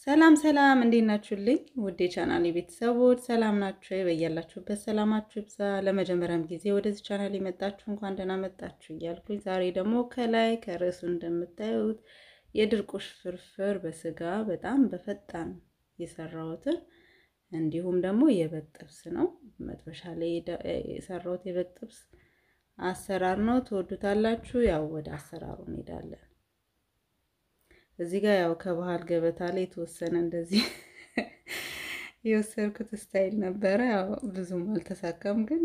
ሰላም ሰላም፣ እንዴት ናችሁልኝ? ውድ የቻናል ቤተሰቦች ሰላም ናችሁ? በያላችሁበት ሰላማችሁ ይብዛ። ለመጀመሪያም ጊዜ ወደዚህ ቻናል የመጣችሁ እንኳን ደህና መጣችሁ እያልኩኝ ዛሬ ደግሞ ከላይ ከርዕሱ እንደምታዩት የድርቆሽ ፍርፍር በስጋ በጣም በፈጣን የሰራሁትን እንዲሁም ደግሞ የበግ ጥብስ ነው። መጥበሻ ላይ የሰራሁት የበግ ጥብስ አሰራር ነው። ትወዱታላችሁ። ያው ወደ አሰራሩ እንሄዳለን። እዚህ ጋር ያው ከባህል ገበታ ላይ የተወሰነ እንደዚህ የወሰድኩት ስታይል ነበረ። ያው ብዙም አልተሳካም፣ ግን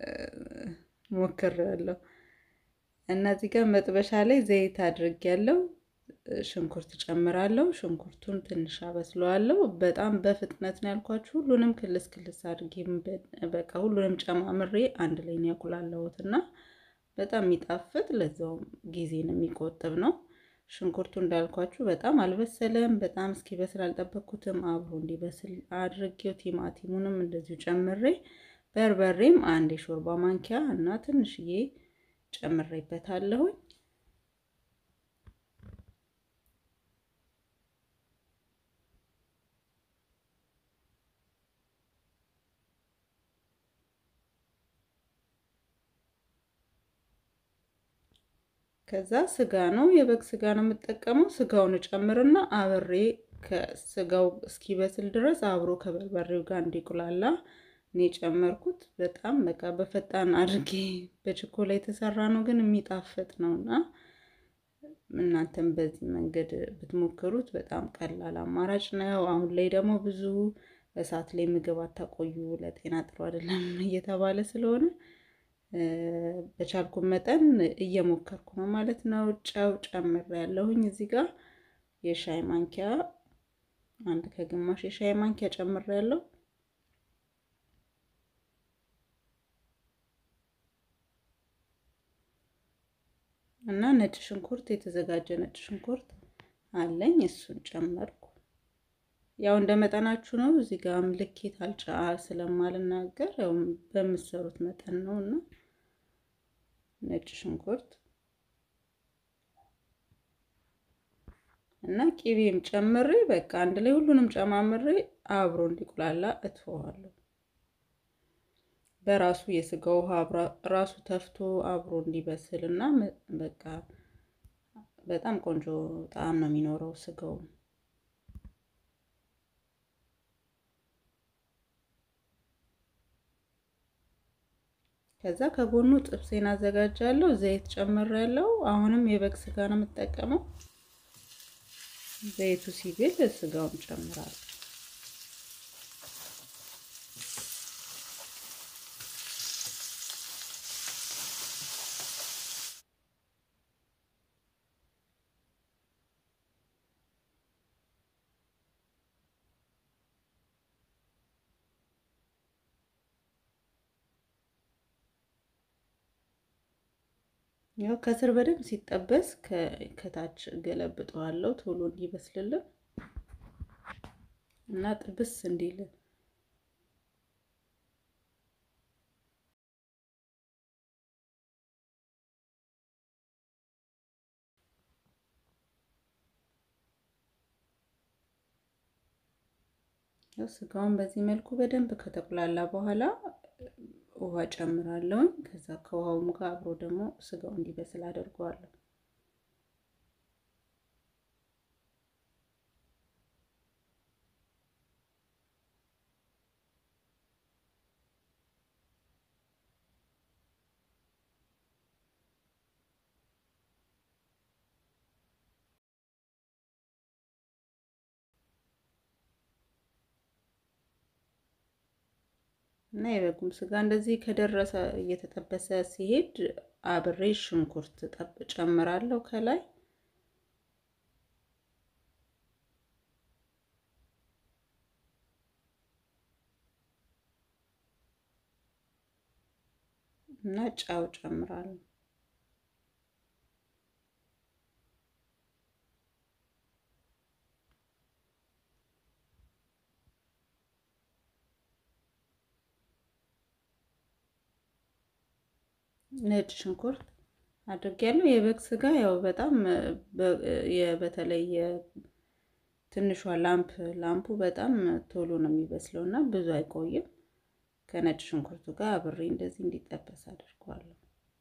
ሞክሬያለሁ እና እዚህ ጋር መጥበሻ ላይ ዘይት አድርጌያለሁ። ሽንኩርት ጨምራለሁ። ሽንኩርቱን ትንሽ አበስለዋለሁ። በጣም በፍጥነት ነው ያልኳችሁ። ሁሉንም ክልስ ክልስ አድርጌ በቃ ሁሉንም ጨማምሬ አንድ ላይ ነው ያቁላለሁት እና በጣም የሚጣፍጥ ለዛውም ጊዜን የሚቆጥብ ነው። ሽንኩርቱ እንዳልኳችሁ በጣም አልበሰለም። በጣም እስኪበስል አልጠበቅኩትም። አብሮ እንዲበስል አድርጌው ቲማቲሙንም እንደዚሁ ጨምሬ በርበሬም አንድ የሾርባ ማንኪያ እና ትንሽዬ ጨምሬበታለሁኝ። ከዛ ስጋ ነው የበግ ስጋ ነው የምጠቀመው። ስጋውን እጨምርና አብሬ ከስጋው እስኪበስል ድረስ አብሮ ከበርበሬው ጋር እንዲቁላላ እኔ ጨመርኩት። በጣም በቃ በፈጣን አድርጌ በችኮላ የተሰራ ነው፣ ግን የሚጣፍጥ ነው እና እናንተም በዚህ መንገድ ብትሞክሩት በጣም ቀላል አማራጭ ነው። አሁን ላይ ደግሞ ብዙ እሳት ላይ ምግብ አታቆዩ፣ ለጤና ጥሩ አይደለም እየተባለ ስለሆነ በቻልኩ መጠን እየሞከርኩ ነው ማለት ነው። ጨው ጨምር ያለሁኝ እዚህ ጋር የሻይ ማንኪያ አንድ ከግማሽ የሻይ ማንኪያ ጨምር ያለው እና ነጭ ሽንኩርት የተዘጋጀ ነጭ ሽንኩርት አለኝ እሱን ጨመርኩ። ያው እንደ መጠናችሁ ነው። እዚህ ጋር ልኬት አልጫ ስለማልናገር ያው በምትሰሩት መጠን ነው እና ነጭ ሽንኩርት እና ቂቤም ጨምሬ በቃ አንድ ላይ ሁሉንም ጨማምሬ አብሮ እንዲቁላላ እትፈዋለሁ። በራሱ የስጋ ውሃ ራሱ ተፍቶ አብሮ እንዲበስል እና በቃ በጣም ቆንጆ ጣዕም ነው የሚኖረው ስጋው። ከዛ ከጎኑ ጥብሴን አዘጋጃለሁ። ዘይት ጨምሬያለሁ። አሁንም የበግ ስጋ ነው የምጠቀመው። ዘይቱ ሲግል ስጋውን ጨምራለሁ። ያው ከስር በደንብ ሲጠበስ ከታች ገለብጠዋለሁ ቶሎ እንዲበስልልን እና ጥብስ እንዲልን። ያው ስጋውን በዚህ መልኩ በደንብ ከተቁላላ በኋላ ውሃ ጨምራለሁ። ከዛ ከውሃውም ጋር አብሮ ደግሞ ስጋው እንዲበስል አደርገዋለሁ። እና የበጉም ስጋ እንደዚህ ከደረሰ እየተጠበሰ ሲሄድ አብሬ ሽንኩርት ጠብ ጨምራለሁ ከላይ እና ጫው ጨምራለሁ። ነጭ ሽንኩርት አድርጌያለሁ። የበግ ስጋ ያው በጣም በተለይ ትንሿ ላምፕ ላምፑ በጣም ቶሎ ነው የሚበስለው እና ብዙ አይቆይም። ከነጭ ሽንኩርቱ ጋር አብሬ እንደዚህ እንዲጠበስ አድርገዋለሁ።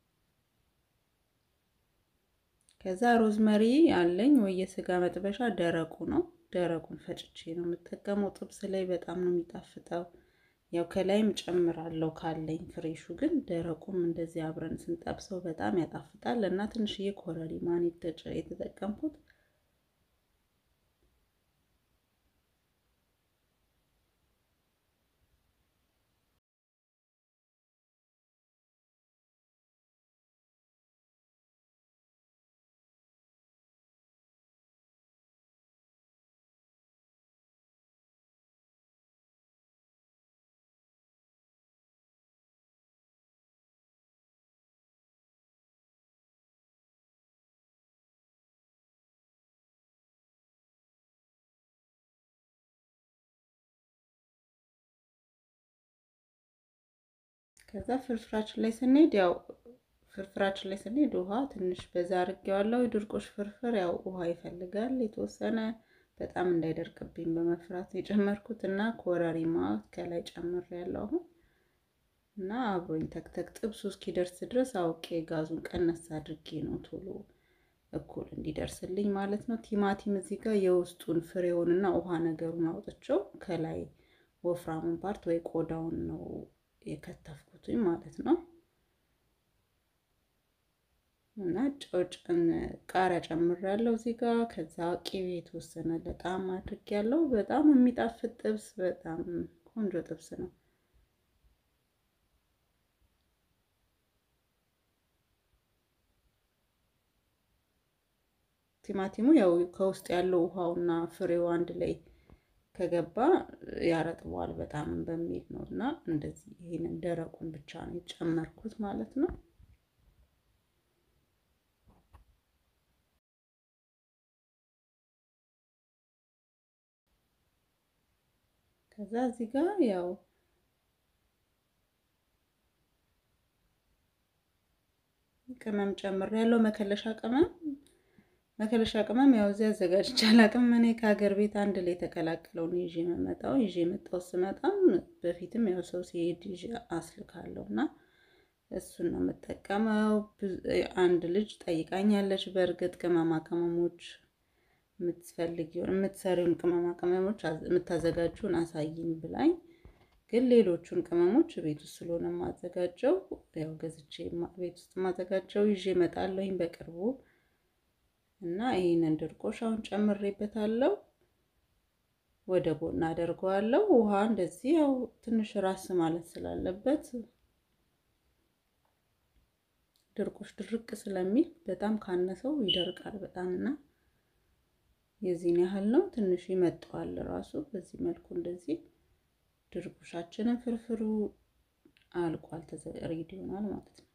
ከዛ ሮዝመሪ አለኝ ወይ የስጋ መጥበሻ ደረቁ ነው። ደረቁን ፈጭቼ ነው የምጠቀመው። ጥብስ ላይ በጣም ነው የሚጣፍጠው። ያው ከላይም ጨምራለሁ ካለኝ ፍሬሹ፣ ግን ደረቁም እንደዚህ አብረን ስንጠብሰው በጣም ያጣፍጣል እና ትንሽዬ ኮረሪማን የተጠቀምኩት ከዛ ፍርፍራችን ላይ ስንሄድ ያው ፍርፍራችን ላይ ስንሄድ ውሃ ትንሽ በዛ አድርጌዋለሁ። የድርቆሽ ፍርፍር ያው ውሃ ይፈልጋል የተወሰነ በጣም እንዳይደርቅብኝ በመፍራት የጨመርኩት እና ኮረሪማ ከላይ ጨምሬያለሁ አሁን እና አብሮኝ ተክተክ ጥብሱ እስኪደርስ ድረስ አውቄ ጋዙን ቀነስ አድርጌ ነው ቶሎ እኩል እንዲደርስልኝ ማለት ነው። ቲማቲም እዚህ ጋር የውስጡን ፍሬውንና ውሃ ነገሩን አውጥቼው ከላይ ወፍራሙን ፓርት ወይ ቆዳውን ነው የከተፍኩትኝ ማለት ነው። እና ጨውጭን ቃሪያ ጨምሬያለሁ እዚህ ጋር። ከዛ ቅቤ የተወሰነ በጣም አድርጌያለሁ። በጣም የሚጣፍጥ ጥብስ፣ በጣም ቆንጆ ጥብስ ነው። ቲማቲሙ ያው ከውስጥ ያለው ውሃውና ፍሬው አንድ ላይ ከገባ ያረጥበዋል በጣም በሚል ነው እና እንደዚህ ይሄንን ደረቁን ብቻ ነው የጨመርኩት ማለት ነው። ከዛ እዚህ ጋር ያው ቅመም ጨምር ያለው መከለሻ ቅመም መከለሻ ቅመም ያው እዚህ አዘጋጅቼ አላውቅም። እኔ ከሀገር ቤት አንድ ላይ የተቀላቀለው ነው ይዤ የምመጣው። ይዤ የመጣው ስመጣም በፊትም ያው ሰው ሲሄድ ይዤ አስልካለሁ እና እሱን ነው የምጠቀመው። አንድ ልጅ ጠይቃኛለች። በእርግጥ ቅመማ ቅመሞች የምትፈልጊውን የምትሰሪውን ቅመማ ቅመሞች የምታዘጋጁን አሳይኝ ብላኝ፣ ግን ሌሎቹን ቅመሞች ቤት ውስጥ ስለሆነ የማዘጋጀው ያው ገዝቼ ቤት ውስጥ የማዘጋጀው ይዤ እመጣለሁኝ በቅርቡ እና ይህንን ድርቆሽ አሁን ጨምሬበታለሁ። ወደ ጎን አደርገዋለሁ። ውሃ እንደዚህ ያው ትንሽ ራስ ማለት ስላለበት ድርቆሽ ድርቅ ስለሚል በጣም ካነሰው ይደርቃል በጣም እና የዚህን ያህል ነው። ትንሽ ይመጣዋል ራሱ በዚህ መልኩ እንደዚህ ድርቆሻችንን ፍርፍሩ አልቋል፣ ሬዲ ይሆናል ማለት ነው።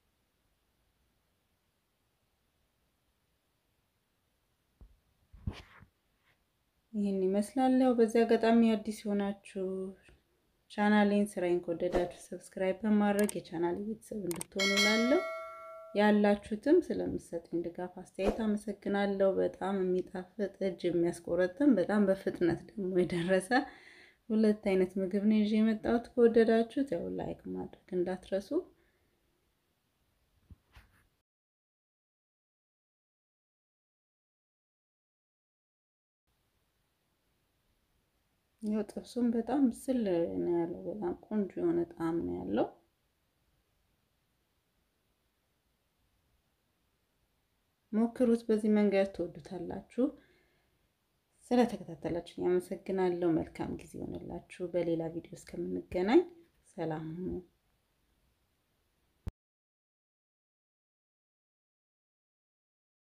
ይህን ይመስላል። ያው በዚህ አጋጣሚ አዲስ የሆናችሁ ቻናሌን ስራዬን ከወደዳችሁ ሰብስክራይብ በማድረግ የቻናሌ ቤተሰብ እንድትሆኑ ላለው ያላችሁትም ስለምሰጡኝ ድጋፍ አስተያየት አመሰግናለሁ። በጣም የሚጣፍጥ እጅ የሚያስቆረጥም በጣም በፍጥነት ደግሞ የደረሰ ሁለት አይነት ምግብ ነው ይዤ የመጣሁት። ከወደዳችሁት ያው ላይክ ማድረግ እንዳትረሱ። ያው ጥብሱም በጣም ስል ነው ያለው። በጣም ቆንጆ የሆነ ጣዕም ነው ያለው። ሞክሩት። በዚህ መንገድ ትወዱታላችሁ። ስለተከታተላችሁ ያመሰግናለሁ። መልካም ጊዜ ይሆንላችሁ። በሌላ ቪዲዮ እስከምንገናኝ ሰላም ሁኑ።